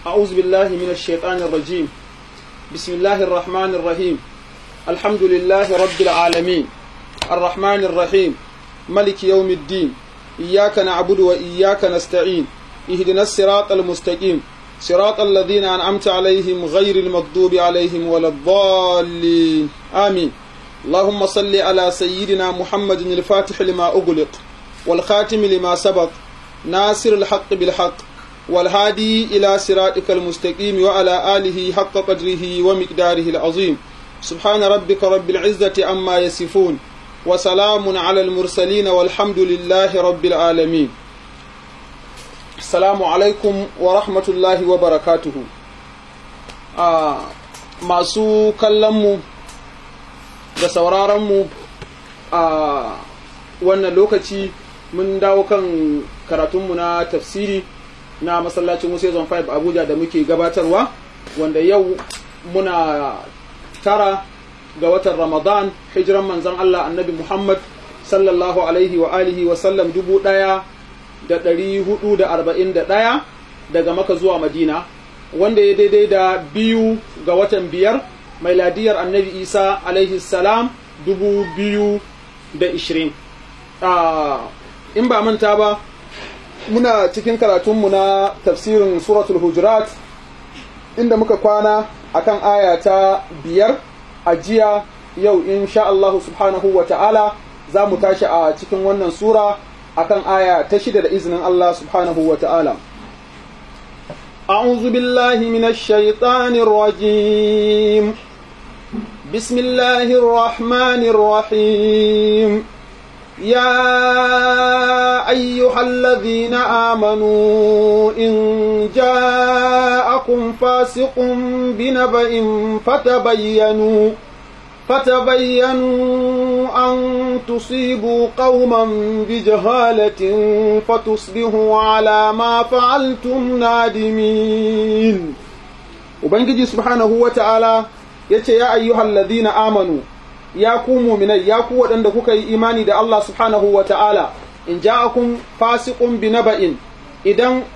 أعوذ بالله من الشيطان الرجيم بسم الله الرحمن الرحيم الحمد لله رب العالمين الرحمن الرحيم ملك يوم الدين إياك نعبد وإياك نستعين اهدنا الصراط المستقيم صراط الذين أنعمت عليهم غير المغضوب عليهم ولا الضالين آمين اللهم صل على سيدنا محمد الفاتح لما أغلق والخاتم لما سبق ناصر الحق بالحق والهادي إلى صراطك المستقيم وعلى آله حق قدره ومقداره العظيم سبحان ربك رب العزة عما يصفون وسلام على المرسلين والحمد لله رب العالمين السلام عليكم ورحمة الله وبركاته آه masu kallonmu da sauraronmu a wannan lokaci mun dawo kan karatunmu na tafsiri na masallacin Musa Zone 5 Abuja da muke gabatarwa wanda yau muna tara ga watan Ramadan hijiran manzon Allah annabi Muhammad sallallahu alaihi wa alihi wa sallam dubu ɗaya da ɗari hudu da arba'in da ɗaya daga maka zuwa Madina wanda ya daidai da biyu ga watan biyar mai ladiyar annabi Isa alaihi salam dubu biyu da ishirin in ba manta ba muna cikin karatunmu na tafsirin suratul hujurat inda muka kwana akan aya ta biyar a jiya yau insha Allah subhanahu wa ta'ala za mu tashi a cikin wannan sura akan aya ta shida da izinin Allah subhanahu wa ta'ala أعوذ بالله من الشيطان الرجيم بسم الله الرحمن الرحيم يا أيها الذين آمنوا إن جاءكم فاسق بنبأ فتبينوا فتبينوا أن تصيبوا قوما بجهالة فتصبحوا على ما فعلتم نادمين وبنجي سبحانه وتعالى يتي يا أيها الذين آمنوا ya ku muminai ya ku waɗanda kuka yi imani da Allah subhanahu wa ta'ala in ja'akum fasiqun bi naba'in idan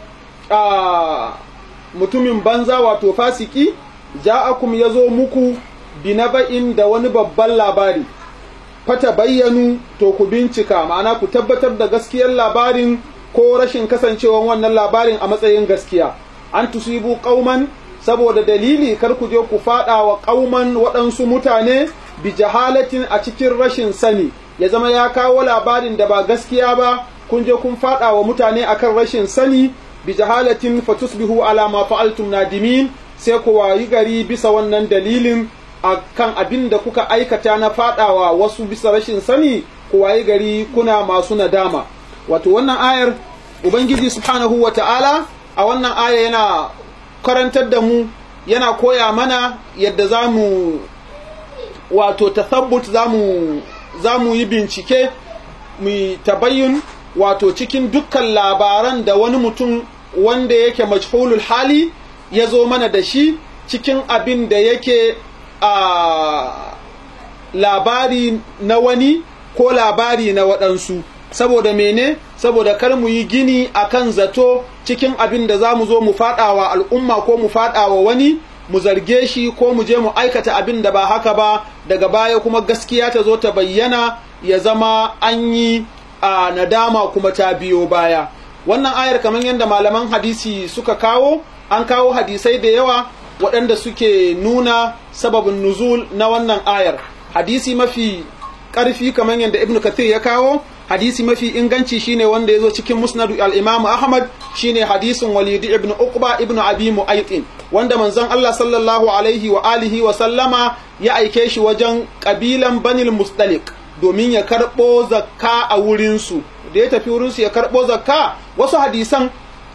mutumin banza wato fasiki ja'akum ya zo muku bi naba'in da wani babban labari fata bayyanu to ku bincika ma'ana ku tabbatar da gaskiyar labarin ko rashin kasancewan wannan labarin a matsayin gaskiya an tusibu qauman saboda dalili kar ku je ku fada wa qauman waɗansu mutane bi jahalatin a cikin rashin sani ya zama ya kawo labarin da ba gaskiya ba kun je kun fada wa mutane akan rashin sani bi jahalatin fatusbihu ala ma fa'altum nadimin sai ku wayi gari bisa wannan dalilin akan abin da kuka aikata na fadawa wasu bisa rashin sani ku wayi gari kuna masu nadama wato wannan ayar ubangiji subhanahu wa ta'ala a wannan aya yana karantar da mu yana koya mana yadda za mu wato tathabbut za mu yi bincike mu tabayyun wato cikin dukkan labaran da wani mutum wanda yake majhulul hali ya zo mana da shi cikin abin da yake a labari na wani ko labari na waɗansu saboda mene saboda kar mu yi gini akan zato cikin abin da za mu zo mu faɗawa al'umma ko mu faɗawa wani mu zarge shi ko mu je mu aikata abin da ba haka ba daga baya kuma gaskiya ta zo ta bayyana ya zama an yi a nadama kuma ta biyo baya wannan ayar kamar yadda malaman hadisi suka kawo an kawo hadisai da yawa waɗanda suke nuna sababin nuzul na wannan ayar hadisi mafi ƙarfi kamar yadda ibnu kathir ya kawo hadisi mafi inganci shine wanda ya zo cikin musnadu al-imam ahmad shine hadisin walid ibn uqba ibn abi mu'aytin wanda manzon Allah sallallahu alaihi wa alihi wa sallama ya aike shi wajen kabilan banil mustalik domin ya karbo zakka a wurin su da ya tafi wurin su ya karbo zakka wasu hadisan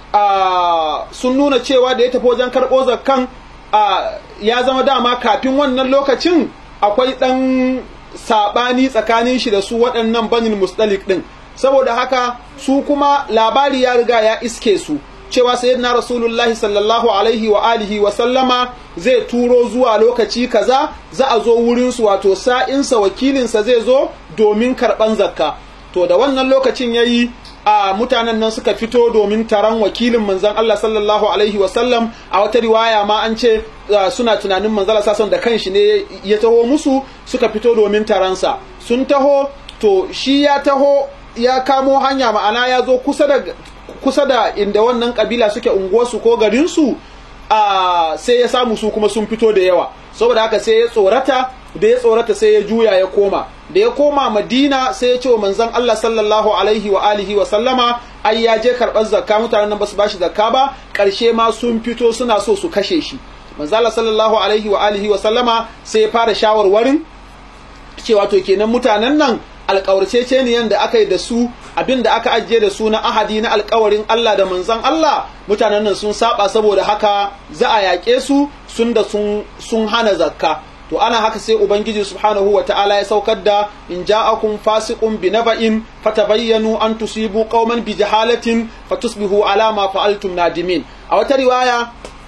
sun nuna cewa da ya tafi wajen karbo zakkan ya zama dama kafin wannan lokacin akwai dan saɓani tsakanin shi da su waɗannan banin mustalik ɗin saboda haka su kuma labari ya riga ya iske su cewa sayyidina rasulullahi sallallahu alaihi wa alihi wa sallama zai turo zuwa lokaci kaza za a zo wurin su wato sa'insa wakilinsa zai zo domin karɓan zakka to da wannan lokacin yayi a mutanen nan suka fito domin taron wakilin manzon Allah sallallahu alaihi wasallam a wata riwaya ma an ce suna tunanin manzon Allah sallallahu da kanshi ne ya taho musu suka fito domin taronsa sun taho to shi ya taho ya kamo hanya ma'ana ya zo kusa da kusa da inda wannan kabila suke unguwarsu ko garinsu a sai ya samu su kuma sun fito da yawa saboda haka sai ya tsorata da ya tsorata sai ya juya ya koma da ya koma madina sai ya ce wa manzon Allah sallallahu alaihi wa alihi wa sallama ai ya je karɓar zakka mutanen nan ba su bashi zakka ba ƙarshe ma sun fito suna so su kashe shi manzon Allah sallallahu alaihi wa alihi wa sallama sai ya fara shawarwarin cewa to kenan mutanen nan alƙawarceceniyan da aka yi da su abin da aka ajiye da su na ahadi na alƙawarin Allah da manzon Allah mutanen nan sun saba saboda haka za a yaƙe su sun da sun hana zakka to ana haka sai ubangiji subhanahu wa ta'ala ya saukar da in ja'akum fasiqun bi naba'in fatabayyanu an tusibu qauman bi jahalatin fatusbihu ala ma fa'altum nadimin a wata riwaya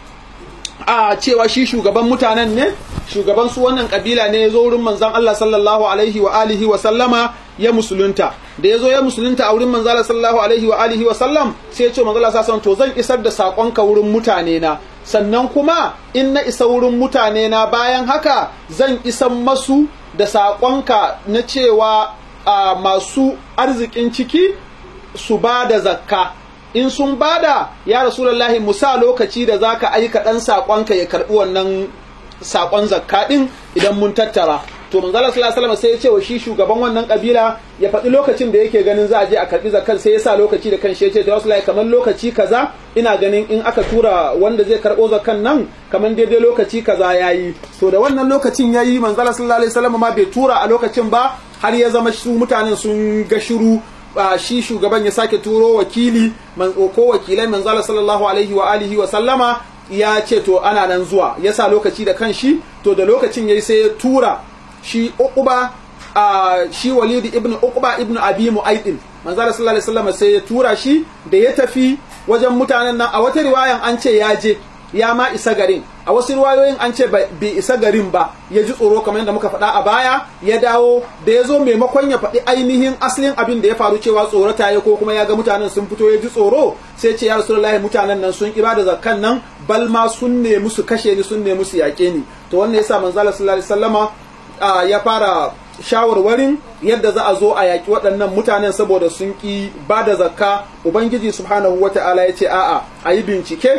a cewa shi shugaban mutanen ne shugaban su wannan kabila ne ya zo wurin manzon Allah sallallahu alaihi wa alihi wa sallama ya musulunta da ya zo ya musulunta a wurin manzon Allah sallallahu alaihi wa alihi wa sallam sai ya ce manzon Allah sallallahu to zan isar da sakonka wurin mutane na sannan kuma in na isa wurin mutane na bayan haka zan isan masu da sakonka na cewa masu arzikin ciki su ba da zakka in sun bada ya rasulullahi musa lokaci da zaka aika dan sakonka ya karbi wannan sakon zakka din idan mun tattara to manzo Allah sallallahu alaihi wasallam sai ya ce wa shi shugaban wannan kabila ya faɗi lokacin da yake ganin za a je a karbi zakkan sai ya sa lokaci da kanshi ya ce rasulullahi kamar lokaci kaza ina ganin in aka tura wanda zai karbo zakkan nan kamar daidai lokaci kaza yayi to da wannan lokacin yayi manzo Allah sallallahu alaihi wasallam ma bai tura a lokacin ba har ya zama su mutanen sun ga shiru shi shugaban ya sake turo wakili ko wakilai manzala sallallahu alaihi wa alihi wa sallama ya ce to ana nan zuwa ya sa lokaci da kan shi to da lokacin yayi sai ya tura shi uquba shi walidi ibn uquba ibn abi mu'aidin manzala sallallahu alaihi wasallam sai ya tura shi da ya tafi wajen mutanen nan a wata riwayan an ce ya je ya ma isa garin a wasu riwayoyin an ce bai isa garin ba ya ji tsoro kamar yadda muka faɗa a baya ya dawo da ya zo maimakon ya faɗi ainihin asalin abin da ya faru cewa tsorata ya ko kuma ya ga mutanen sun fito ya ji tsoro sai ce ya rasulullahi mutanen nan sun ibada zakkan nan bal ma sun nemi su kashe ni sun nemi su yaƙe ni to wannan yasa manzala sallallahu alaihi wasallama ya fara shawarwarin yadda za a zo a yaƙi waɗannan mutanen saboda sun ƙi ba da zakka ubangiji subhanahu wata'ala ya ce a'a a yi bincike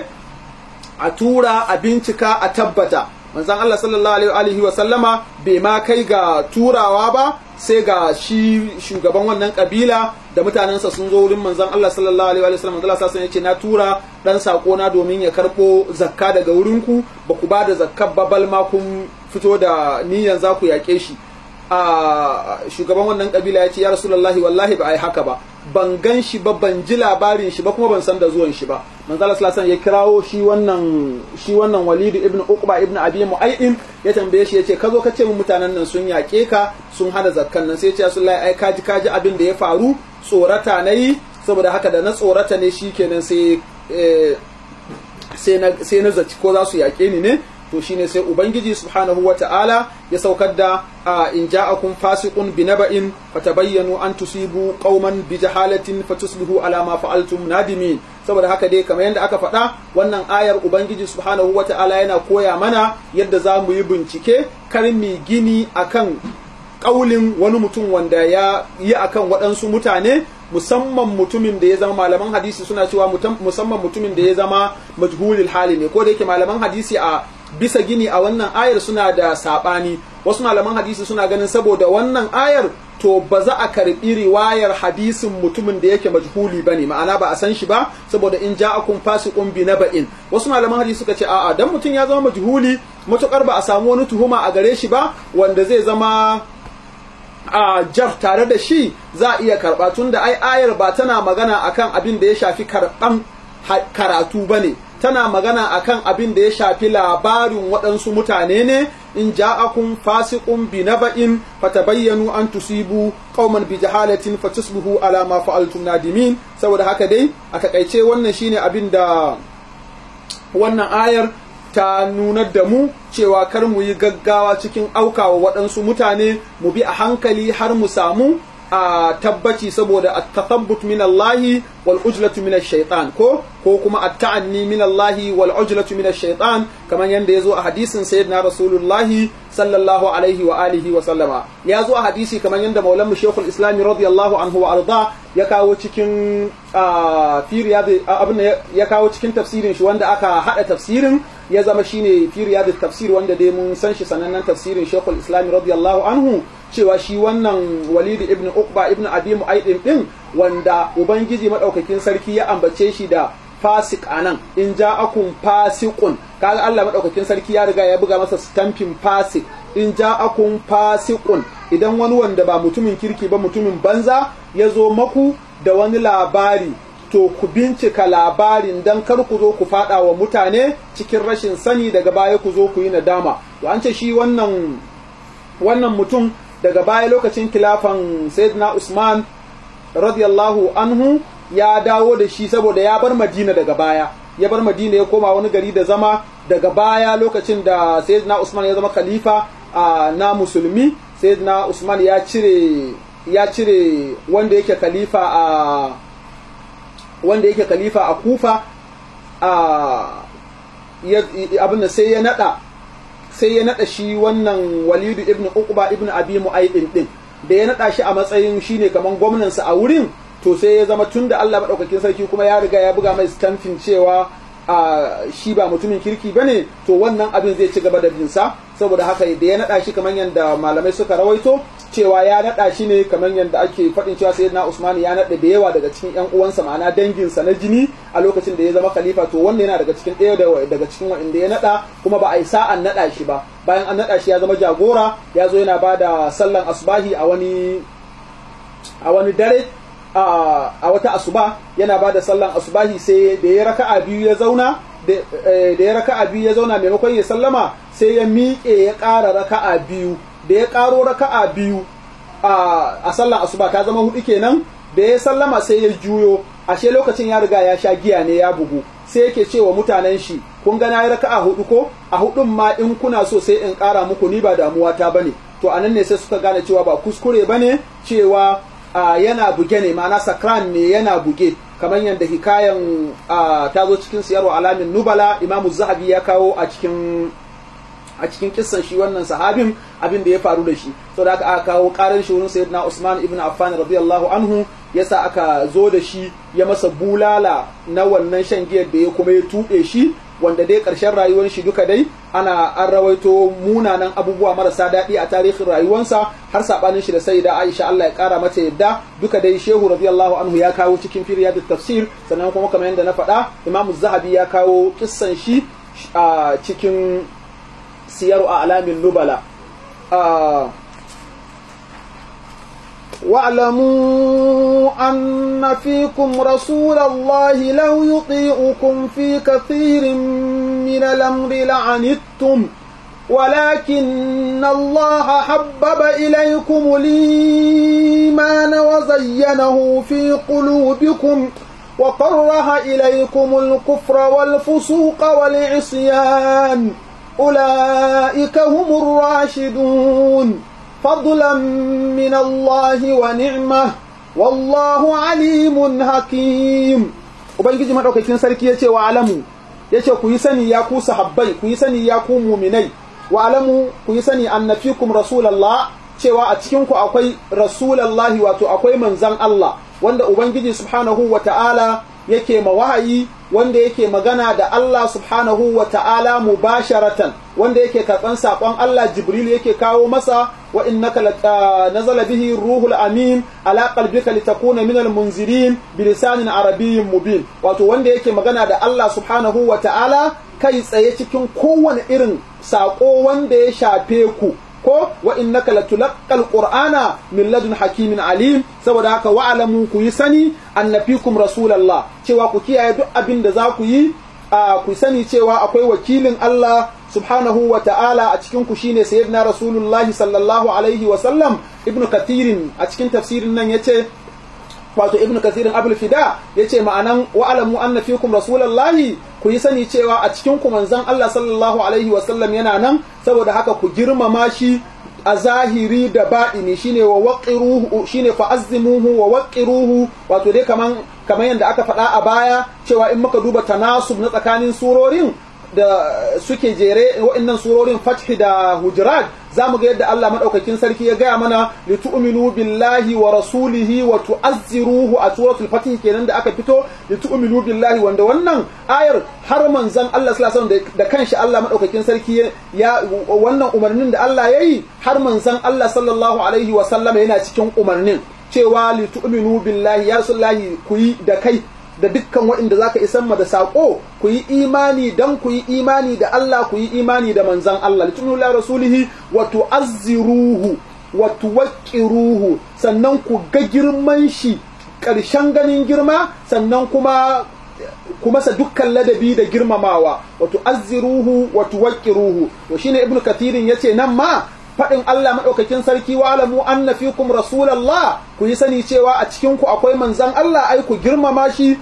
a tura a bincika a tabbata manzon Allah sallallahu alaihi wa sallama bai ma kai ga turawa ba sai ga shi shugaban wannan kabila da mutanensa sun zo wurin manzon Allah sallallahu alaihi wa sallam Allah sallallahu yace na tura dan sako na domin ya karbo zakka daga wurinku ba ku ba da zakkar ba bal ma kun fito da niyyar za ku yaƙe shi a shugaban wannan kabila ya ce ya rasulullahi wallahi ba a yi haka ba ban gan shi ba ban ji labarin shi ba kuma ban san da zuwan shi ba manzala sallallahu ya kirawo shi wannan shi wannan walidu ibn uqba ibn abi mu'ayyim ya tambaye shi yace ka zo ka ce mu mutanen nan sun yaƙe ka sun hana zakkan nan sai ya ce rasulullahi ai kaji kaji abin da ya faru tsorata nayi saboda haka da na tsorata ne shikenan sai sai na sai na zaci ko za su yaƙe ni ne to shine sai ubangiji subhanahu ta'ala ya saukar da in ja'akum fasiqun binaba'in fatabayyanu an tusibu qauman bi jahalatin fatusbihu ala ma fa'altum nadimin saboda haka dai kamar yadda aka faɗa wannan ayar ubangiji subhanahu ta'ala yana koya mana yadda za mu yi bincike kar mi gini akan kaulin wani mutum wanda ya yi akan waɗansu mutane musamman mutumin da ya zama malaman hadisi suna cewa musamman mutumin da ya zama majhulil hali ne ko da yake malaman hadisi a bisa gini a wannan ayar suna da saɓani wasu malaman hadisi suna ganin saboda wannan ayar to ba za a karɓi riwayar hadisin mutumin da yake majhuli bane ma'ana ba a san shi ba saboda in ja'akum fasiqun bi naba'in wasu malaman hadisi suka ce a'a dan mutum ya zama majhuli matukar ba a samu wani tuhuma a gare shi ba wanda zai zama a jar tare da shi za a iya karɓa tun da ai ayar ba tana magana akan abin da ya shafi karɓan karatu ba ne tana magana akan abin da ya shafi labarin waɗansu mutane ne in ja'akum fasiqun bi naba'in fatabayyanu an tusibu qauman bi jahalatin fatusbihu ala ma fa'altum nadimin saboda haka dai a takaice wannan shine abin da wannan ayar ta nunar da mu cewa kar mu yi gaggawa cikin aukawa waɗansu mutane mu bi a hankali har mu samu a tabbaci saboda at-tathabbut min Allah wal ujlatu min ash-shaytan ko ko kuma at-ta'anni min Allah wal ujlatu min ash-shaytan kaman yanda yazo a hadisin sayyidina Rasulullah sallallahu alaihi wa alihi wa sallama ya zo a hadisi kaman yanda Maulana Sheikhul Islam radiyallahu anhu wa arda ya kawo cikin fi abin ya kawo cikin tafsirin shi wanda aka hada tafsirin ya zama shine fi riyad tafsir wanda dai mun san shi sanannen tafsirin Sheikhul Islam radiyallahu anhu cewa shi wannan Walid ibn Uqba ibn Abi Mu'aydin din wanda ubangiji madaukakin sarki ya ambace shi da fasik anan in ja'akum fasiqun kaga Allah madaukakin sarki ya riga ya buga masa stamping fasik in ja'akum fasiqun idan wani wanda ba mutumin kirki ba mutumin banza ya zo maku da wani labari to ku bincika labarin dan kar ku zo ku fada wa mutane cikin rashin sani daga baya ku zo ku yi nadama to an ce shi wannan wannan mutum daga baya lokacin kilafan sayyidina Usman radiyallahu anhu ya dawo da shi saboda ya bar Madina daga baya ya bar Madina ya koma wani gari da zama daga baya lokacin da sayyidina Usman ya zama khalifa na musulmi sayyidina Usman ya cire ya cire wanda yake khalifa a wanda yake khalifa a Kufa a abin da sai ya nada sai ya nada shi wannan Walidu ibn Uqba ibn Abi Mu'aydin din da ya nada shi a matsayin shine kaman gwamnan sa a wurin to sai ya zama tunda Allah madaukakin sarki kuma ya riga ya buga mai stamping cewa a shi ba mutumin kirki bane to wannan abin zai ci gaba da bin sa saboda haka da ya nada shi kaman yanda malamai suka rawaito cewa ya nada shi ne kamar yadda ake faɗin cewa sayyidina Usman ya nada da yawa daga cikin ƴan uwansa ma'ana danginsa na jini a lokacin da ya zama khalifa to wannan yana daga cikin ɗaya daga cikin wanda ya nada kuma ba a yi sa'an nada shi ba bayan an nada shi ya zama jagora ya zo yana ba da sallan asubahi a wani a wani dare a wata asuba yana ba da sallan asubahi sai da ya raka'a biyu ya zauna da ya raka'a biyu ya zauna maimakon ya sallama sai ya miƙe ya ƙara raka'a biyu da ya ƙaro raka'a biyu a sallan asuba ta zama hudu kenan da ya sallama sai ya juyo ashe lokacin ya riga ya sha giya ne ya bugu sai yake cewa mutanen shi kun ga nayi raka'a hudu ko a hudun ma in kuna so sai in ƙara muku ni ba damuwa ta bane to anan ne sai suka gane cewa ba kuskure bane cewa yana buge ne ma'ana sakran ne yana buge kamar yadda hikayan ta zo cikin siyarwa alamin nubala imamu zahabi ya kawo a cikin a cikin kissan shi wannan sahabin abin da ya faru da shi saboda aka aka kawo karar shi wurin sayyidina Usman ibn Affan radiyallahu anhu yasa aka zo da shi ya masa bulala na wannan shan giyar da ya kuma ya tuɓe shi wanda dai ƙarshen rayuwar shi duka dai ana an rawaito munanan abubuwa marasa daɗi a tarihin rayuwarsa har sabanin shi da sayyida Aisha Allah ya ƙara mata yadda duka dai Shehu radiyallahu anhu ya kawo cikin firyat tafsir sannan kuma kamar yadda na faɗa Imam Zahabi ya kawo kissan shi a cikin siyaru a alamin nubala واعلموا أن فيكم رسول الله لو يطيعكم في كثير من الأمر لعنتم ولكن الله حبب إليكم الإيمان وزينه في قلوبكم وكره إليكم الكفر والفسوق والعصيان أولئك هم الراشدون فضلا من الله ونعمة والله عليم حكيم ubangiji madaukakin sarki yace wa alamu yace ku yi sani ya ku sahabbai ku yi sani ya ku muminai wa alamu ku yi sani annafikum rasulullah cewa a cikin ku akwai rasulullahi wato akwai manzan Allah wanda ubangiji subhanahu wa ta'ala yake ma wahayi wanda yake magana da Allah subhanahu wa ta'ala mubasharatan wanda yake karɓan saƙon Allah Jibril yake kawo masa wa innaka nazala bihi ruhul amin ala qalbika litakuna min munzirin bilisanin arabiyyin mubin wato wanda yake magana da Allah subhanahu wa ta'ala kai tsaye cikin kowane irin saƙo wanda ya shafe ku ko wa innaka latulaqqal qur'ana min ladun hakimin alim saboda haka wa'lamu ku yi sani annafikum rasulullah cewa ku kiyaye duk abin da za ku yi ku sani cewa akwai wakilin Allah subhanahu wa ta'ala a cikin ku shine sayyidina rasulullahi sallallahu alaihi wa sallam ibnu kathirin a cikin tafsirin nan yace wato ibnu kathirin abul fida yace ma'anan wa alamu anna fikum rasulullahi ku yi sani cewa a cikin ku manzon Allah sallallahu alaihi wa sallam yana nan saboda haka ku girmama shi a zahiri da baɗini shine wa waqiruhu shine fa azzimuhu wa waqiruhu wato dai kaman kaman yadda aka faɗa a baya cewa in muka duba tanasub na tsakanin surorin da suke jere wa'annan surorin fathi da hujurat za mu ga yadda Allah maɗaukakin sarki ya gaya mana litu'minu billahi wa rasulihi wa tu'azziruhu a suratul fatih kenan da aka fito litu'minu billahi wanda wannan ayar har manzon Allah sallallahu alaihi wasallam da kanshi Allah maɗaukakin sarki ya wannan umarnin da Allah yayi har manzon Allah sallallahu alaihi wasallam yana cikin umarnin cewa litu'minu billahi ya rasulullahi ku yi da kai da dukkan waɗanda zaka isan ma da saƙo ku yi imani dan ku yi imani da Allah ku yi imani da manzan Allah litunula rasulihi wa tu'azziruhu wa tuwaqqiruhu sannan ku ga girman shi ƙarshen ganin girma sannan kuma kuma sa dukkan ladabi da girmamawa wa tu'azziruhu wa tuwaqqiruhu to shine ibnu kathirin yace nan ma faɗin Allah maɗaukakin sarki wa alamu anna fikum rasulallah ku yi sani cewa a cikin ku akwai manzan Allah ai ku girmama shi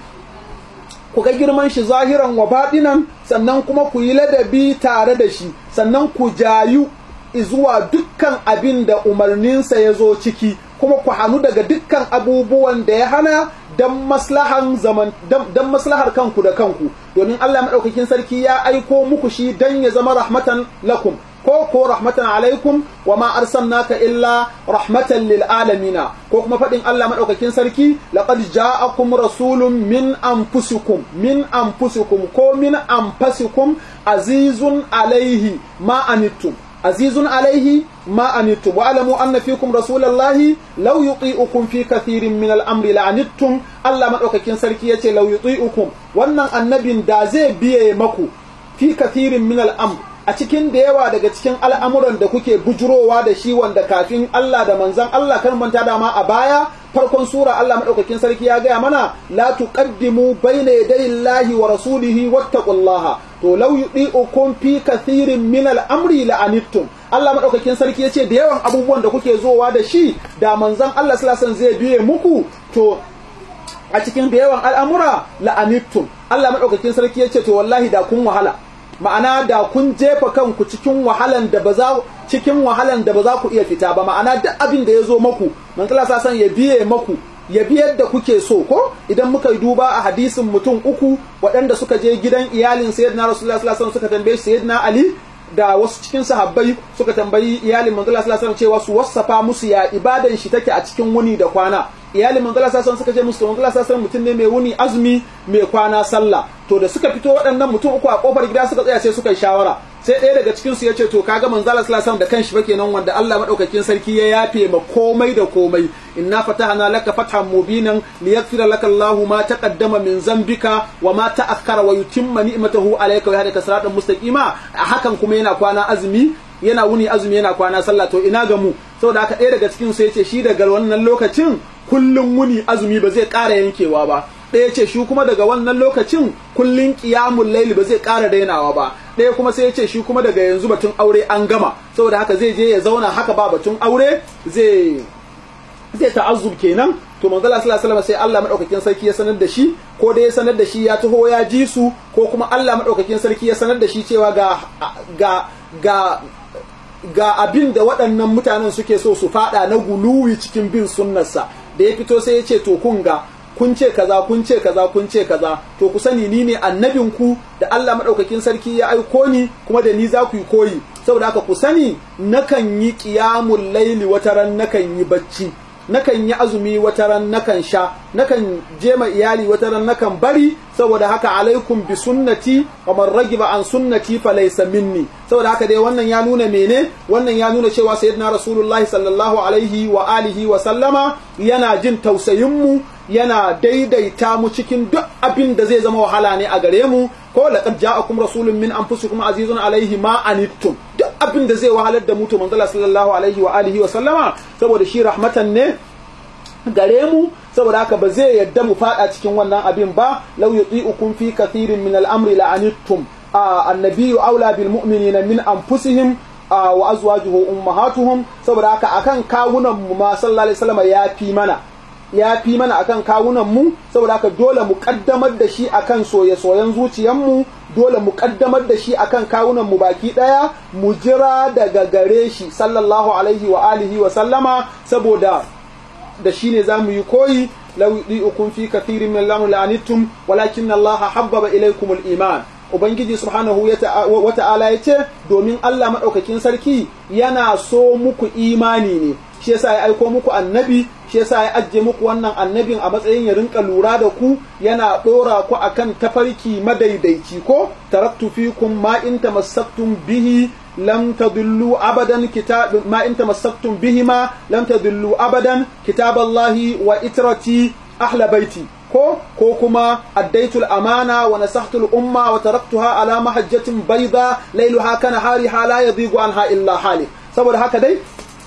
ku ga girman shi zahiran wa baɗinan sannan kuma ku yi ladabi tare da shi sannan ku jayu zuwa dukkan abin da umarninsa ya zo ciki kuma ku hannu daga dukkan abubuwan da ya hana don maslahan zaman don maslahar kanku da kanku domin Allah maɗaukakin sarki ya aiko muku shi don ya zama rahmatan lakum ko ko rahmatan alaikum wa ma arsalnaka illa rahmatan lil alamina ko kuma fadin Allah madaukakin sarki laqad ja'akum rasulun min anfusikum min anfusikum ko min anfasikum azizun alaihi ma anittum azizun alaihi ma anittum wa alamu anna fikum rasulallahi law yuti'ukum fi kathirin min al-amri la'anittum Allah madaukakin sarki yace law yuti'ukum wannan annabin da zai biye maku fi kathirin min al-amri a cikin da yawa daga cikin al'amuran da kuke bujurowa da shi wanda kafin Allah da manzan Allah kan manta dama a baya farkon sura Allah maɗaukakin sarki ya gaya mana la tuqaddimu bayna yaday Allahi wa rasulihi wattaqullaha to law yudi'ukum fi kathirin min al-amri la'anittum Allah maɗaukakin sarki yace da yawan abubuwan da kuke zowa da shi da manzan Allah sallallahu alaihi zai biye muku to a cikin da yawan al'amura la'anittum Allah maɗaukakin sarki yace to wallahi da kun wahala ma'ana da kun jefa kanku cikin wahalan da ba za cikin wahalan da ba za ku iya fita ba ma'ana duk abin da ya zo maku manzala sa san ya biye maku ya biyar da kuke so ko idan muka yi duba a hadisin mutum uku waɗanda suka je gidan iyalin sayyidina rasulullah sallallahu alaihi wasallam suka tambaye sayyidina ali da wasu cikin sahabbai suka tambayi iyalin manzala sallallahu alaihi cewa su wassafa musu ya ibadan shi take a cikin wuni da kwana iyalin manzala sallallahu suka ce musu manzala sallallahu mutum ne mai wuni azumi mai kwana sallah to da suka fito waɗannan mutum uku a kofar gida suka tsaya sai suka yi shawara sai ɗaya daga cikin su yace to kaga manzala sallallahu da kanshi fa kenan wanda Allah madaukakin sarki ya yafe ma komai da komai inna fatahna laka fathan mubinan liyaghfira laka Allahu ma taqaddama min zambika wa ma ta'akhkhara wa yutimma ni'matahu alayka wa yahdika siratan mustaqima hakan kuma yana kwana azumi yana wuni azumi yana kwana sallah to ina ga mu saboda haka ɗaya daga cikin su yace shi daga wannan lokacin kullum wuni azumi ba zai ƙara yankewa ba ɗaya ce shi kuma daga wannan lokacin kullun qiyamul layli ba zai ƙara dainawa ba ɗaya kuma sai ya ce shi kuma daga yanzu batun aure an gama saboda haka zai je ya zauna haka ba batun aure zai zai ta'azzub kenan to manzo Allah sallallahu alaihi sai Allah madaukakin sarki ya sanar da shi ko dai ya sanar da shi ya taho ya ji su ko kuma Allah madaukakin sarki ya sanar da shi cewa ga ga ga ga abin da waɗannan mutanen suke so su fada na guluwi cikin bin sunnarsa da ya fito sai ya ce to kun ga kun ce kaza kun ce kaza kun ce kaza to ku sani ni ne annabinku da Allah madaukakin sarki ya aiko ni kuma da ni za ku yi koyi saboda haka ku sani nakan yi qiyamul laili wataran nakan yi bacci nakan yi azumi wataran nakan sha nakan je ma iyali wataran nakan bari saboda haka alaikum bi sunnati wa man ragiba an sunnati fa laysa minni saboda haka dai wannan ya nuna mene wannan ya nuna cewa sayyidina rasulullahi sallallahu alaihi wa alihi wa sallama yana jin tausayin mu yana daidaita mu cikin duk abin da zai zama wahala ne a gare mu ko laqad ja'akum rasulun min anfusikum azizun alaihi ma anittum duk abin da zai wahalar da mu to manzo sallallahu alaihi wa alihi wa sallama saboda shi rahmatan ne gare mu saboda haka ba zai yadda mu fada cikin wannan abin ba law yuti'ukum fi kathirin min al-amri la'anittum annabiyyu aula bil mu'minina min anfusihim wa azwajuhu ummahatuhum saboda haka akan kawunan mu ma sallallahu alaihi wasallam ya fi mana ya fi mana akan kawunan mu saboda haka dole mu kaddamar da shi akan soye-soyen zuciyar mu dole mu kaddamar da shi akan kawunan mu baki daya mu jira daga gare shi sallallahu alaihi wa alihi wa sallama saboda da shi ne za mu yi koyi law yudi'ukum fi kathirin min lamri la'anittum walakin Allah habbaba ilaykum al-iman ubangiji subhanahu wa ta'ala ya ce domin Allah madaukakin sarki yana so muku imani ne shi yasa ya aiko muku annabi shi yasa ya ajiye muku wannan annabin a matsayin ya rinka lura da ku yana dora ku akan tafarki madaidaici ko taraktu fikum ma in tamassaktum bihi lam tadullu abadan kitab ma in tamassaktum bihima lam tadullu abadan kitaballahi wa itrati ahla baiti ko ko kuma addaitul amana wa nasahtul umma wa taraktuha ala mahajjatin bayda lailuha kana hariha la yadhigu anha illa halik saboda haka dai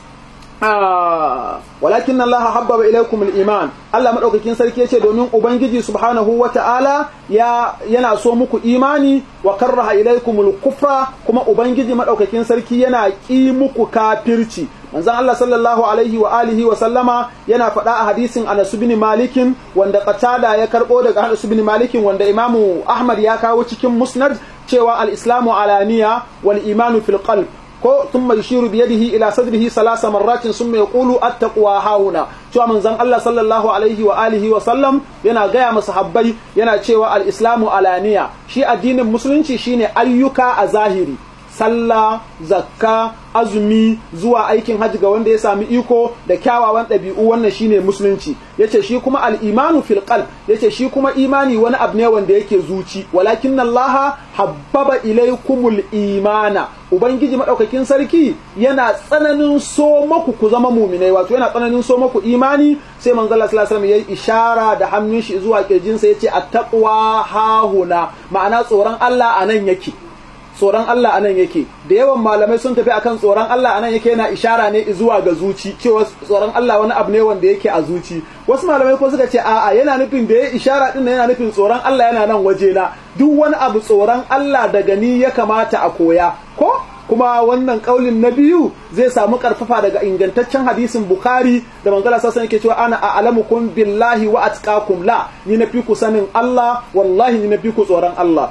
walakin Allah habbaba ilaikum al-iman Allah madaukakin sarki yace domin ubangiji subhanahu wata'ala ya yana so muku imani wa karraha ilaikum al-kufra kuma ubangiji madaukakin sarki yana ki muku kafirci manzon Allah sallallahu alaihi wa alihi wa sallama yana faɗa a hadisin Anas bin Malikin wanda Qatada ya karbo daga Anas bin Malikin wanda Imamu Ahmad ya kawo cikin Musnad cewa al-islamu alaniya wal imanu fil qalb ko thumma yushiru bi yadihi ila sadrihi salasa marratin thumma yaqulu at-taqwa hauna cewa manzon Allah sallallahu alaihi wa alihi wa sallam yana gaya masa habbai yana cewa al-islamu alaniya shi addinin musulunci shine ayyuka a zahiri sallah zakka azumi zuwa aikin hajji ga wanda ya sami iko da kyawawan ɗabi'u wannan shine musulunci yace shi kuma al-imanu fil qalb yace shi kuma imani wani abu ne wanda yake zuci walakin Allah habbaba ilaykumul imana ubangiji madaukakin sarki yana tsananin so maku ku zama muminai wato yana tsananin so maku imani sai manzo Allah sallallahu alaihi wasallam yayi ishara da hannun shi zuwa kirjinsa yace at-taqwa hahuna ma'ana tsoron Allah anan yake tsoron Allah anan yake da yawan malamai sun tafi akan tsoron Allah anan yake yana ishara ne zuwa ga zuci cewa tsoron Allah wani abu ne wanda yake a zuci wasu malamai ko suka ce a'a yana nufin da ya ishara din yana nufin tsoron Allah yana nan waje na duk wani abu tsoron Allah daga ni ya kamata a koya ko kuma wannan kaulin na biyu zai samu karfafa daga ingantaccen hadisin Bukhari da manzala sassan yake cewa ana a'lamukum billahi wa atqakum la ni na fi ku sanin Allah wallahi ni na fi ku tsoron Allah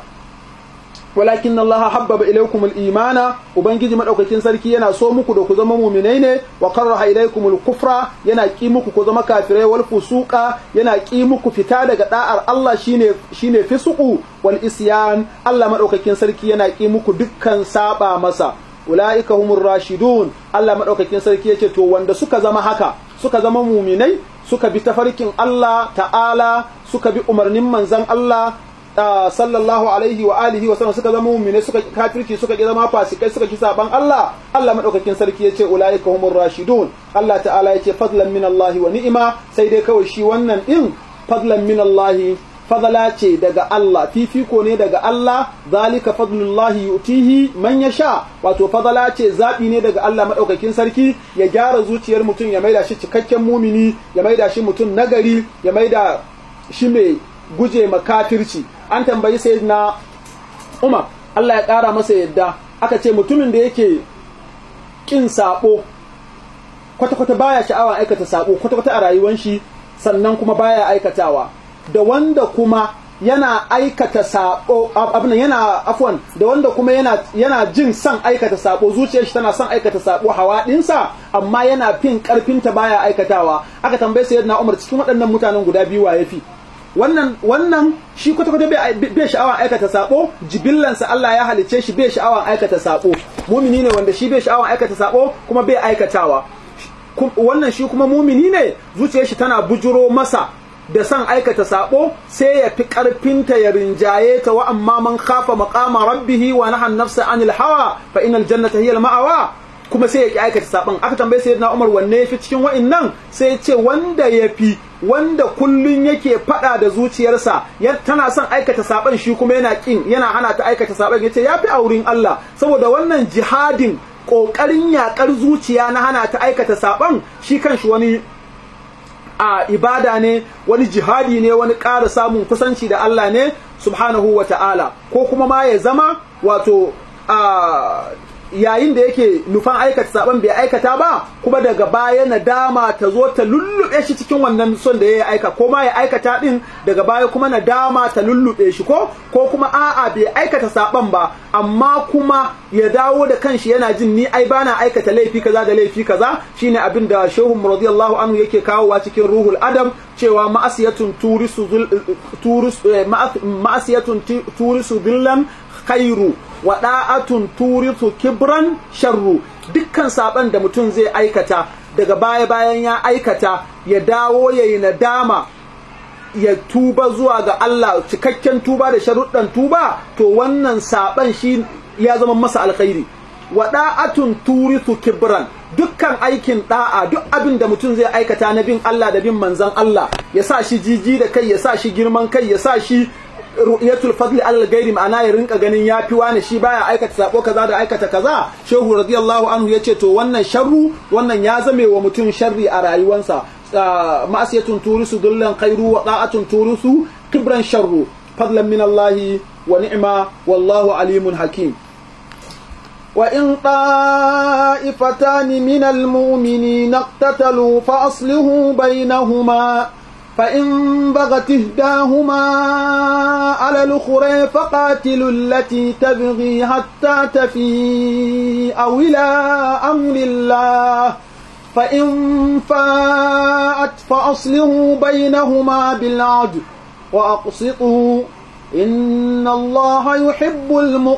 walakin Allah habbaba ilaykum al-imana ubangiji madaukakin sarki yana so muku da ku zama mu'minai ne wa karaha ilaykum al-kufra yana ki muku ku zama kafirai wal fusuqa yana ki muku fita daga da'ar Allah shine shine fisuqu wal isyan Allah madaukakin sarki yana ki muku dukkan saba masa ulaika humur rashidun Allah madaukakin sarki yace to wanda suka zama haka suka zama mu'minai suka bi tafarkin Allah ta'ala suka bi umarnin manzon Allah sallallahu alaihi wa alihi wa sallam suka zama mu'mine suka kafirci suka ki zama fasikai suka ki saban Allah Allah madaukakin sarki yace ulaika humur rashidun Allah ta'ala yace fadlan min Allah wa ni'ima sai dai kawai shi wannan din fadlan min Allah fadala ce daga Allah fifiko ne daga Allah zalika fadlullahi yutihi man yasha wato fadala ce zabi ne daga Allah madaukakin sarki ya gyara zuciyar mutum ya maida shi cikakken mumini ya maida shi mutum nagari ya maida shi mai guje makafirci an tambayi sayyidina Umar Allah ya ƙara masa yadda aka ce mutumin da yake kin sabo kwata-kwata baya sha'awa aikata sabo kwata-kwata a rayuwar shi sannan kuma baya aikatawa da wanda kuma yana aikata sabo abin yana afwan da wanda kuma yana yana jin son aikata sabo zuciyar shi tana son aikata sabo hawa dinsa amma yana fin karfin ta baya aikatawa aka tambaye sayyidina Umar cikin waɗannan mutanen guda biyu wa yafi wannan wannan shi kwata kwata bai sha'awan aikata sabo jibillansa Allah ya halice shi bai sha'awan aikata sabo mumini ne wanda shi bai sha'awan aikata sabo kuma bai aikatawa wannan shi kuma mumini ne zuciyar shi tana bujuro masa da son aikata sabo sai ya fi karfinta ya rinjaye ta wa amma man khafa maqama rabbih wa nahan nafsa anil hawa fa innal jannata hiya al ma'awa kuma sai ya ki aikata sabon aka tambaye sayyidina Umar wanne yafi cikin wa'annan sai ya ce wanda yafi wanda kullun yake fada da zuciyarsa tana son aikata sabon shi kuma yana kin yana hana ta aikata sabon yace yafi aurin Allah saboda wannan jihadin kokarin yakar zuciya na hana ta aikata sabon shi kanshi wani a ibada ne wani jihadi ne wani ƙara samun kusanci da Allah ne subhanahu wa ta'ala ko kuma ma ya zama wato a yayin da yake nufan aikata saban bai aikata ba kuma daga baya nadama ta zo ta lullube shi cikin wannan son da ya aika ko ma ya aikata din daga baya kuma nadama ta lullube shi ko ko kuma a'a bai aikata saban ba amma kuma ya dawo da kanshi yana jin ni ai bana aikata laifi kaza da laifi kaza shine abin da shehu radiyallahu anhu yake kawowa cikin ruhul adam cewa ma'asiyatun turisu turisu ma'asiyatun turisu dillan khairu wa da'atun turisu kibran sharru dukkan saban da mutum zai aikata daga baya bayan ya aikata ya dawo yayi nadama ya tuba zuwa ga Allah cikakken tuba da sharuɗan tuba to wannan saban shi ya zama masa alkhairi wa da'atun turisu kibran dukkan aikin da'a duk abin da mutum zai aikata na bin Allah da bin manzon Allah ya sa shi jiji da kai ya sa shi girman kai ya sa shi ru'yatul fadli alal gairi ma'ana ya rinka ganin yafi wani shi baya aikata sabo kaza da aikata kaza shehu radiyallahu anhu yace to wannan sharru wannan ya zame wa mutum sharri a rayuwansa ma'asiyatun turisu dullan khairu wa da'atun turisu kibran sharru fadlan min Allah wa ni'ma wallahu alimun hakim وإن طائفتان من المؤمنين اقتتلوا فأصلحوا بينهما فإن بغت إحداهما على الأخرى فقاتلوا التي تبغي حتى تفيء أو إلى أمر الله فإن فاءت فأصلحوا بينهما بالعدل وأقسطوا إن الله يحب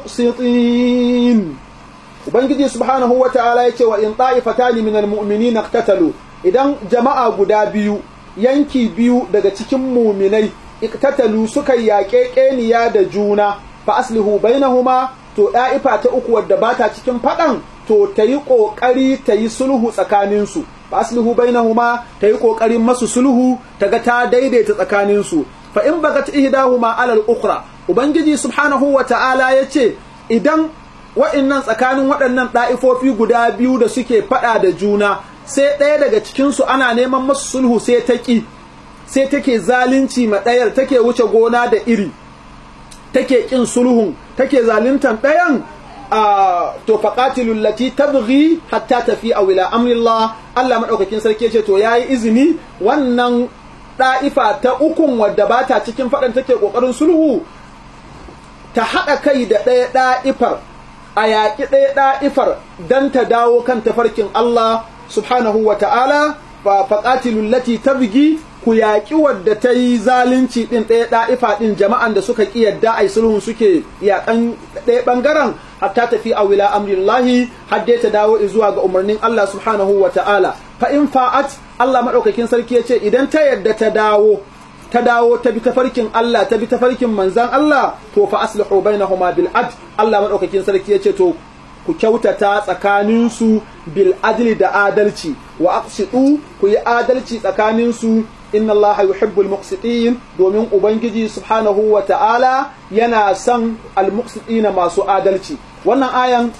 المقسطين Ubangiji subhanahu wa ta'ala ya ce wa in ta'ifatani minal mu'minina iqtatalu idan jama'a guda biyu yanki biyu daga cikin muminai iktatalu suka yaƙe ƙeniya da juna fa aslihu bainahuma to da'ifa ta uku wadda bata cikin faɗan to ta yi ƙoƙari ta yi sulhu tsakaninsu fa aslihu bainahuma ta yi ƙoƙarin masu sulhu ta ga ta daidaita tsakaninsu fa in bagat ihdahuma alal ukhra ubangiji subhanahu wa ta'ala yace idan wa'innan tsakanin waɗannan ɗa'ifofi guda biyu da suke faɗa da juna sai ɗaya daga cikinsu ana neman masu sulhu sai ta ƙi sai take zalunci ma ɗayar take wuce gona da iri take ƙin sulhun take zaluntan ɗayan a to faqatilul lati tabghi hatta tafi a wila amrillah Allah madaukakin sarki ce to yayi izini wannan ɗa'ifa ta ukun wadda ba ta cikin faɗan take ƙoƙarin sulhu ta haɗa kai da ɗaya ɗa'ifar a yaƙi ɗaya ɗa'ifar don ta dawo kan tafarkin Allah subhanahu wa ta'ala fa faqatilul lati tabghi ku yaƙi wadda ta yi zalunci ɗin ɗaya ɗa'ifa ɗin jama'an da suka ƙi yadda ai sulhun suke yaƙan ɗaya ɓangaren hatta tafi a wila amrillahi har dai ta dawo zuwa ga umarnin Allah subhanahu wa ta'ala fa in fa'at Allah maɗaukakin sarki ya ce idan ta yadda ta dawo ta dawo ta bi tafarkin Allah ta bi tafarkin manzan Allah to fa aslihu bainahuma bil ad Allah maɗaukakin sarki ya ce to ku kyautata tsakaninsu bil adli da adalci wa aqsidu ku yi adalci tsakaninsu inna allaha yuhibbul muqsitin domin ubangiji subhanahu wa ta'ala yana son al muqsitina masu adalci wannan ayan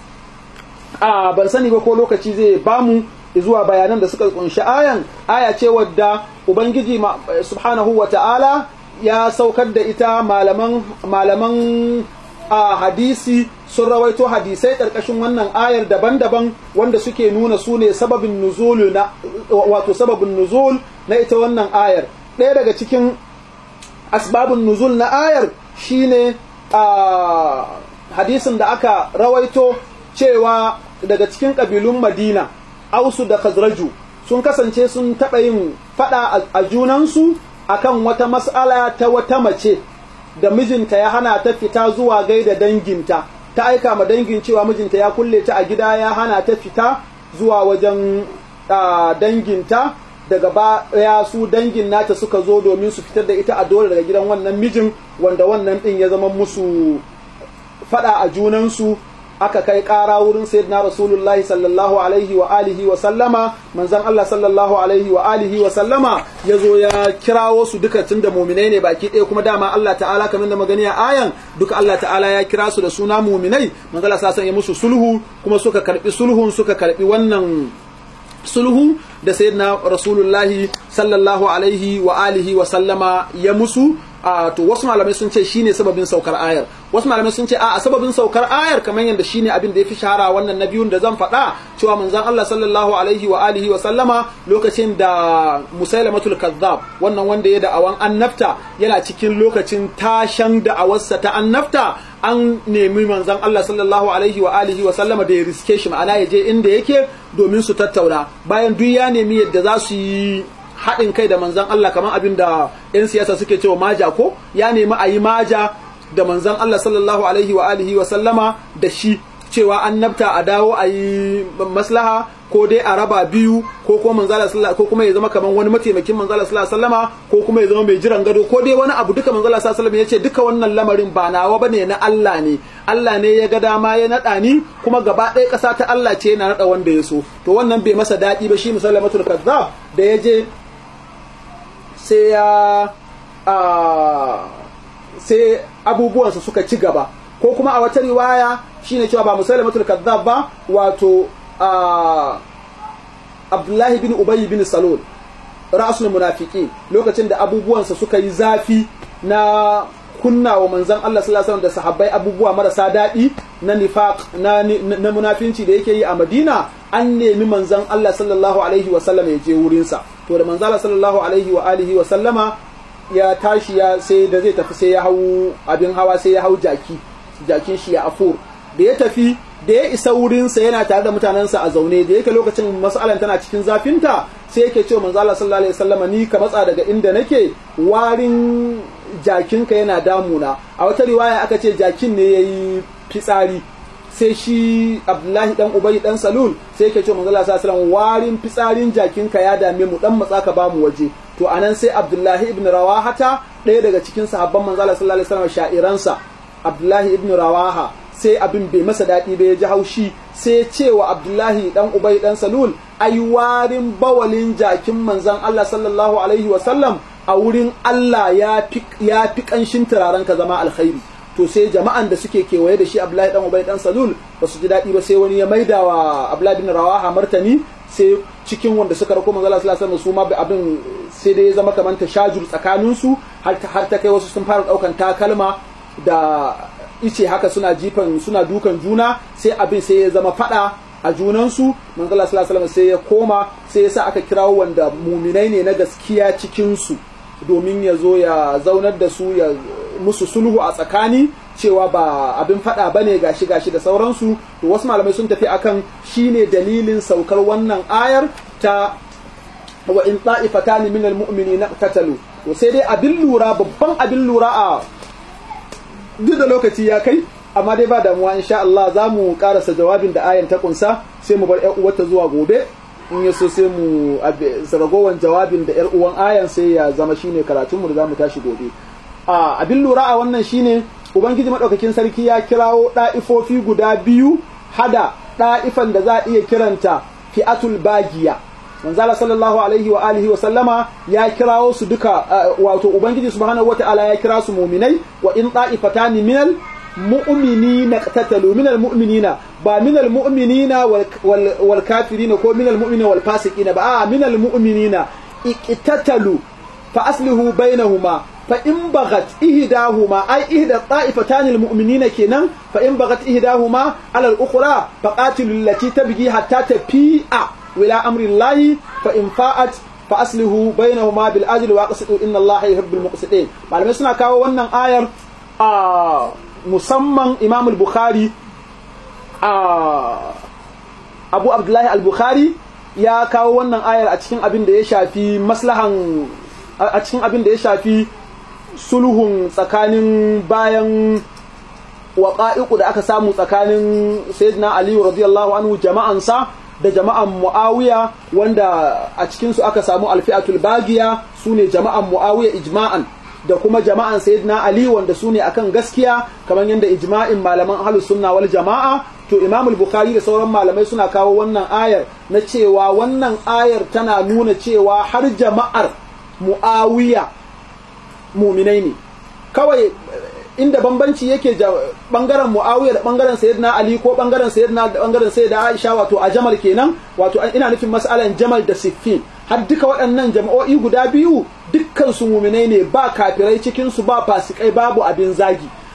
a ban sani ba ko lokaci zai bamu zuwa bayanan da suka kunshi ayan aya ce wadda ubangiji subhanahu wa ta'ala ya saukar da ita malaman malaman a hadisi sun rawaito hadisai ƙarƙashin wannan ayar daban-daban wanda suke nuna su ne sababin nuzul na wato sababin nuzul na ita wannan ayar ɗaya daga cikin asbabun nuzul na ayar shine a hadisin da aka rawaito cewa daga cikin ƙabilun madina ausu da khazraju sun kasance sun taɓa yin faɗa a junansu akan wata mas'ala ta wata mace da mijinta ya hana ta fita zuwa gaida danginta ta aika ma dangin cewa mijinta ya kulle ta a gida ya hana ta fita zuwa wajen danginta daga baya su dangin nata suka zo domin su fitar da ita a dole daga gidan wannan mijin wanda wannan din ya zama musu fada a junansu aka kai ƙara wurin sayyidina rasulullahi sallallahu alaihi wa alihi wa sallama manzon Allah sallallahu alaihi wa alihi wa sallama ya zo ya kirawo su duka tun da muminai ne baki ɗaya kuma dama Allah ta'ala kamar da magani a ayan duka Allah ta'ala ya kira su da suna muminai manzon Allah sa ya musu sulhu kuma suka karbi sulhun suka karbi wannan sulhu da sayyidina rasulullahi sallallahu alaihi wa alihi wa sallama ya musu a to wasu malamai sun ce shine sababin saukar ayar wasu malamai sun ce a sababin saukar ayar kamar yadda shine abin da ya fi shahara wannan na biyun da zan faɗa cewa manzon Allah sallallahu alaihi wa alihi wa sallama lokacin da musailamatul kazzab wannan wanda ya da'awan annafta yana cikin lokacin tashan da'awarsa ta annafta an nemi manzon Allah sallallahu alaihi wa alihi wa sallama da ya riske shi ma'ana ya je inda yake domin su tattauna bayan duk ya nemi yadda za su yi haɗin kai da manzan Allah kamar abin da 'yan siyasa suke cewa maja ko ya nemi a yi maja da manzan Allah sallallahu alaihi wa alihi wa sallama da shi cewa an nabta a dawo a yi maslaha ko dai a raba biyu ko kuma manzala ko kuma ya zama kamar wani mataimakin manzala sallallahu alaihi wasallama ko kuma ya zama mai jiran gado ko dai wani abu duka manzala sallallahu alaihi wasallam yace duka wannan lamarin ba nawa bane na Allah ne Allah ne ya ga dama ya nada ni kuma gaba ɗaya ƙasa ta Allah ce yana nada wanda ya so to wannan bai masa daɗi ba shi musallamatul kazzab da ya je sai ya sai abubuwansa suka ci gaba ko kuma a wata riwaya shine cewa ba musailamatul kazzab ba wato Abdullahi bin Ubay bin Salul ra'asul munafiki lokacin da abubuwansa suka yi zafi na kunna wa manzon Allah sallallahu alaihi wasallam da sahabbai abubuwa marasa daɗi na nifaq na, na munafinci da yake yi a Madina an nemi manzon Allah sallallahu alaihi wasallam ya je wurinsa to da manzon Allah sallallahu alaihi wa alihi wa sallama ya tashi ya sai da zai tafi sai ya hau abin hawa sai ya hau jaki jakin shi ya afur da ya tafi da ya isa wurinsa yana tare da mutanensa a zaune da yake lokacin mas'alan tana cikin zafinta sai yake cewa manzo Allah sallallahu alaihi wasallama ni ka matsa daga inda nake warin jakinka yana damuna a wata riwaya aka ce jakin ne yayi fitsari sai shi Abdullahi dan Ubay dan Salul sai yake cewa manzo Allah sallallahu alaihi wasallam warin fitsarin jakinka ya dame mu dan matsa ka bamu waje to anan sai Abdullahi ibn Rawahata ɗaya daga cikin sahabban manzo Allah sallallahu alaihi wasallam sha'iransa Abdullahi ibn Rawaha sai abin bai masa daɗi ba ya ji haushi sai ce wa Abdullahi dan Ubay dan Salul ai warin bawalin jakin manzon Allah sallallahu alaihi wasallam a wurin Allah ya fi ya fi kanshin turaren ka zama alkhairi to sai jama'an da suke kewaye da shi Abdullahi dan Ubay dan Salul ba su ji daɗi ba sai wani ya maida wa Abdullahi bin Rawaha martani sai cikin wanda suka rako manzo Allah sallallahu alaihi wasallam su ma abin sai dai ya zama kamar tashajur tsakanin su har har ta kai wasu sun fara daukan takalma da ice haka suna jifan suna dukan juna sai abin sai ya zama fada a junansu manzo Allah sallallahu alaihi sai ya koma sai ya sa aka kirawo wanda muminai ne na gaskiya cikin su domin ya zo ya zaunar da su ya musu sulhu a tsakani cewa ba abin fada bane gashi gashi da sauransu to wasu malamai sun tafi akan shine dalilin saukar wannan ayar ta wa in ta'ifatan min almu'minina qatalu to sai dai abin lura babban abin lura a duk da lokaci ya kai amma dai ba damuwa insha Allah za mu karasa jawabin da ayan ta kunsa sai mu bar 'yar uwarta zuwa gobe in yaso sai mu ragowar jawabin da 'yar uwan ayan sai ya zama shine karatunmu da za mu tashi gobe a abin lura a wannan shine ubangiji madaukakin sarki ya kirawo ɗa'ifofi guda biyu hada ɗa'ifan da za a iya kiranta fi'atul bagiya manzala sallallahu alaihi wa alihi wa sallama ya kirawo su duka wato ubangiji subhanahu wataala ya kira su mu'minai wa in ta'ifatani minal mu'minina qatatalu minal mu'minina ba minal mu'minina wal kafirina ko minal mu'minina wal fasiqina ba a minal mu'minina iqtatalu fa aslihu bainahuma fa in bagat ihdahuma ay ihda ta'ifatan al mu'minina kenan fa in bagat ihdahuma ala al ukhra fa qatilu allati tabghi hatta tafi'a ولا أمر الله فإن فاءت فأصله بينهما بالأجل وأقسطوا إن الله يحب المقسطين malamai suna kawo wannan ayar a musamman Imam al-Bukhari a Abu Abdullahi al-Bukhari ya kawo wannan ayar a cikin abin da ya shafi maslahan a cikin abin da ya shafi sulhun tsakanin bayan waƙa'iƙu da aka samu tsakanin Sayyidina Ali radiyallahu anhu jama'ansa da jama'an Muawiya wanda a cikinsu aka samu alfi'atul bagiya su ne jama'an Muawiya ijma'an da kuma jama'an Sayyidina Ali wanda su ne akan gaskiya kamar yadda ijma'in malaman ahlus sunna wal jama'a to Imam al-Bukhari da sauran malamai suna kawo wannan ayar na cewa wannan ayar tana nuna cewa har jama'ar Muawiya muminai ne kawai inda bambanci yake bangaren Muawiya da bangaren Sayyidina Ali ko bangaren Sayyidina da bangaren Sayyida Aisha wato a Jamal kenan wato ina nufin mas'alan Jamal da Siffin har duka waɗannan jama'o'i guda biyu dukkan su mu'minai ne ba kafirai cikin su ba fasikai babu abin zagi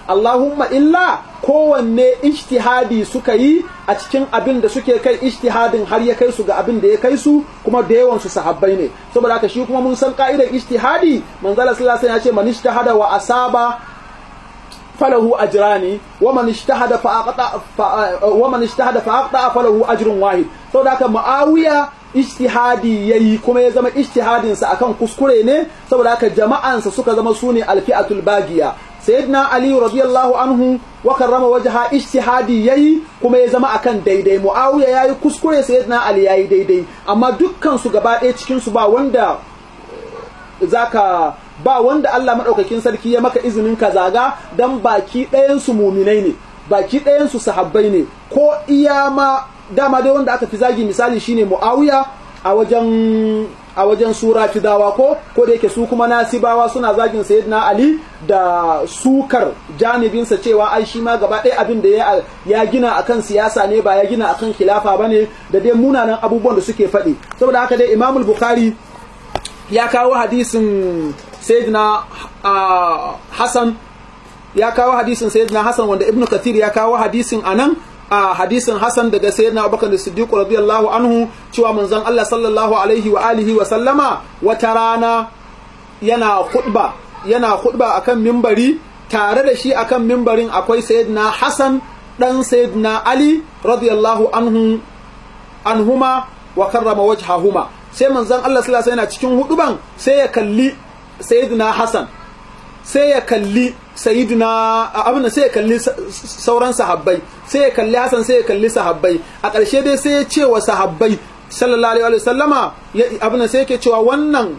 Allahumma illa kowanne ijtihadi suka yi a cikin abin da suke kai ijtihadin har ya kai su ga abin da ya kai su kuma da yawan su sahabbai ne saboda haka shi kuma mun san ka'idar ijtihadi manzala sallallahu alaihi wasallam ya ce man ijtahada wa asaba falahu ajrani wa man ijtahada fa aqta wa man ijtahada fa aqta falahu ajrun wahid saboda haka muawiya ijtihadi yayi kuma ya zama ijtihadin sa akan kuskure ne saboda haka jama'ansa suka zama sune alfi'atul bagiya sayyidina ali radiyallahu anhu wa karrama wajha ijtihadi yayi kuma ya zama akan daidai muawiya yayi kuskure sayyidina ali yayi daidai amma dukkan su gaba ɗaya cikin su ba wanda zaka ba wanda Allah madaukakin sarki ya maka izinin ka zaga dan baki ɗayan su muminai ne baki ɗayan su sahabbai ne ko iya ma dama dai wanda aka fi zagi misali shine muawiya a wajen a wajen sura fidawa ko ko da yake su kuma nasibawa suna zagin sayyidina ali da sukar janibinsa cewa ai shi ma gaba ɗaya abin da ya, ya gina akan siyasa ne ba ya gina akan khilafa bane da dai munanan abubuwan da suke faɗi saboda haka dai imamul bukhari ya kawo hadisin sayyidina hassan ya kawo hadisin sayyidina hassan wanda ibnu kathir ya kawo hadisin anan a hadisin Hassan daga sayyidina Abubakar Siddiq radiyallahu anhu cewa manzon Allah sallallahu alaihi wa alihi wa sallama wata rana yana khutba yana khutba akan mimbari tare da shi akan mimbarin akwai sayyidina Hassan dan sayyidina Ali radiyallahu anhu anhuma wa karrama wajhahuma sai manzon Allah sallallahu alaihi yana cikin huduban sai ya kalli sayyidina Hassan sai ya kalli sayyidina abin sai ya kalli sauran sahabbai sai ya kalli Hassan sai ya kalli sahabbai a ƙarshe dai sai ya ce wa sahabbai sallallahu alaihi wa sallama abin sai yake cewa wannan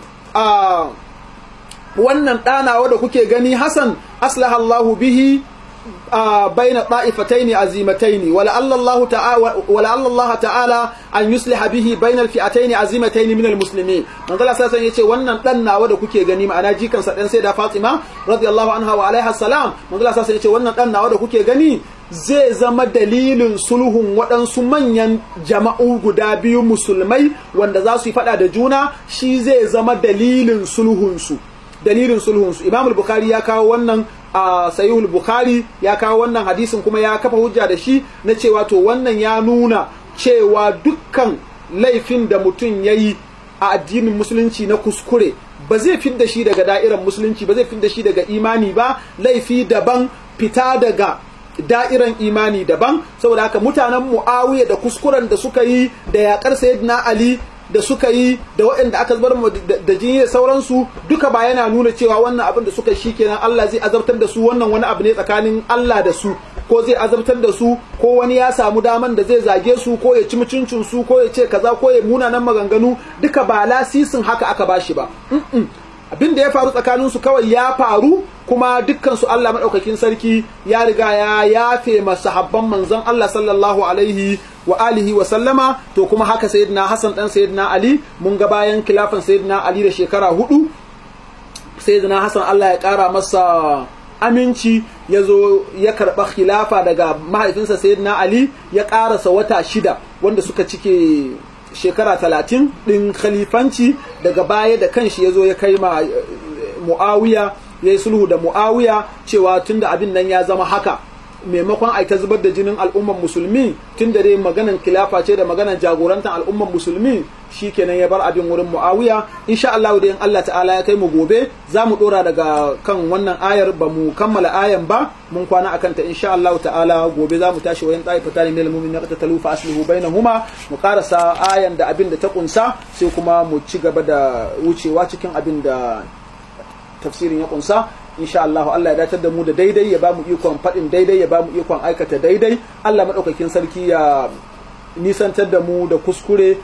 wannan ɗanawa da kuke gani Hassan aslaha Allahu bihi بين طائفتين عزيمتين ولعل الله تعالى ولعل الله تعالى ان يصلح به بين الفئتين عزيمتين من المسلمين من Allah sai yace wannan dan nawa da kuke gani ma'ana jikan sa dan da Fatima radiyallahu anha wa alaiha salam man Allah sai yace wannan dan nawa da kuke gani zai zama dalilin sulhun waɗansu manyan jama'u guda biyu musulmai wanda za su yi fada da juna shi zai zama dalilin sulhunsu dalilin sulhunsu Imam al-Bukhari ya kawo wannan a sayihul bukhari ya kawo wannan hadisin kuma ya kafa hujja da shi na cewa to wannan ya nuna cewa dukkan laifin da mutum ya yi a addinin musulunci na kuskure ba zai fi da shi daga da'irar musulunci ba zai fi da shi daga imani ba laifi daban fita daga da'iran imani daban saboda haka mutanen mu'awiya da kuskuren da suka yi da yaƙar sayyidina ali da suka yi da waɗanda aka zubar da jini da sauransu duka ba yana nuna cewa wannan abin da suka shi kenan Allah zai azabtar da su wannan wani abu ne tsakanin Allah da su ko zai azabtar da su ko wani ya samu daman da zai zage su ko ya ci mutuncin su ko ya ce kaza ko ya munanan maganganu duka ba lasisin haka aka bashi ba abin da ya faru tsakanin su kawai ya faru kuma dukkan su Allah madaukakin sarki ya riga ya yafe masahabban manzon Allah sallallahu alaihi wa alihi wa sallama to kuma haka sayyidina Hassan dan sayyidina Ali mun ga bayan kilafan sayyidina Ali da shekara hudu sayyidina Hassan Allah ya kara masa aminci ya zo ya karɓa khilafa daga mahaifinsa sayyidina Ali ya ƙarasa wata shida wanda suka cike shekara talatin ɗin khalifanci daga baya da kanshi ya zo ya kai ma mu'awiya ya yi sulhu da mu'awiya cewa tunda abin nan ya zama haka maimakon a ta zubar da jinin al'umman musulmi tun da dai maganan kilafa ce da maganan jagorantar al'umman musulmi shikenan ya bar abin wurin muawiya insha Allah da in Allah ta'ala ya kai mu gobe za mu dora daga kan wannan ayar ba mu kammala ayan ba mun kwana akan ta insha Allah ta'ala gobe za mu tashi wayan ta'ifa tani min al-mu'minin qatatalu fa aslihu bainahuma mu karasa ayan da abin da ta kunsa sai kuma mu ci gaba da wucewa cikin abin da tafsirin ya kunsa insha Allah Allah ya datar da mu da daidai ya bamu ikon faɗin daidai ya bamu ikon aikata daidai Allah maɗaukakin sarki ya nisantar da mu da kuskure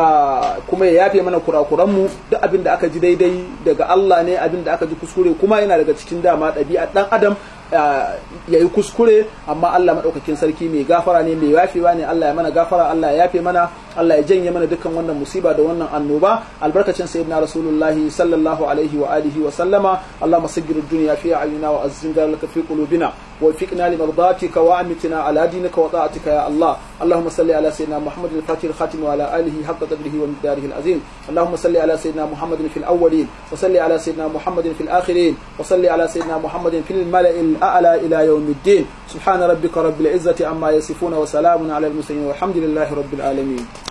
kuma ya yafe mana kurakuran mu duk abin da aka ji daidai daga Allah ne abin da aka ji kuskure kuma yana daga cikin dama ɗabi'a ɗan adam ya yi kuskure amma Allah maɗaukakin sarki mai gafara ne mai yafewa ne Allah ya mana gafara Allah ya yafe mana Allah ya janye mana dukkan wannan musiba da wannan annoba albarkacin sayyidina rasulullahi sallallahu alaihi wa alihi wa sallama Allahumma saggir ad-dunya fi a'yunina wa azzimna laka fi qulubina ووفقنا لمرضاتك وأمتنا على دينك وطاعتك يا الله اللهم صل على سيدنا محمد الفاتح الخاتم وعلى آله حق قدره ومقداره العظيم اللهم صل على سيدنا محمد في الأولين وصل على سيدنا محمد في الآخرين وصل على سيدنا محمد في الملأ الأعلى إلى يوم الدين سبحان ربك رب العزة عما يصفون وسلام على المرسلين والحمد لله رب العالمين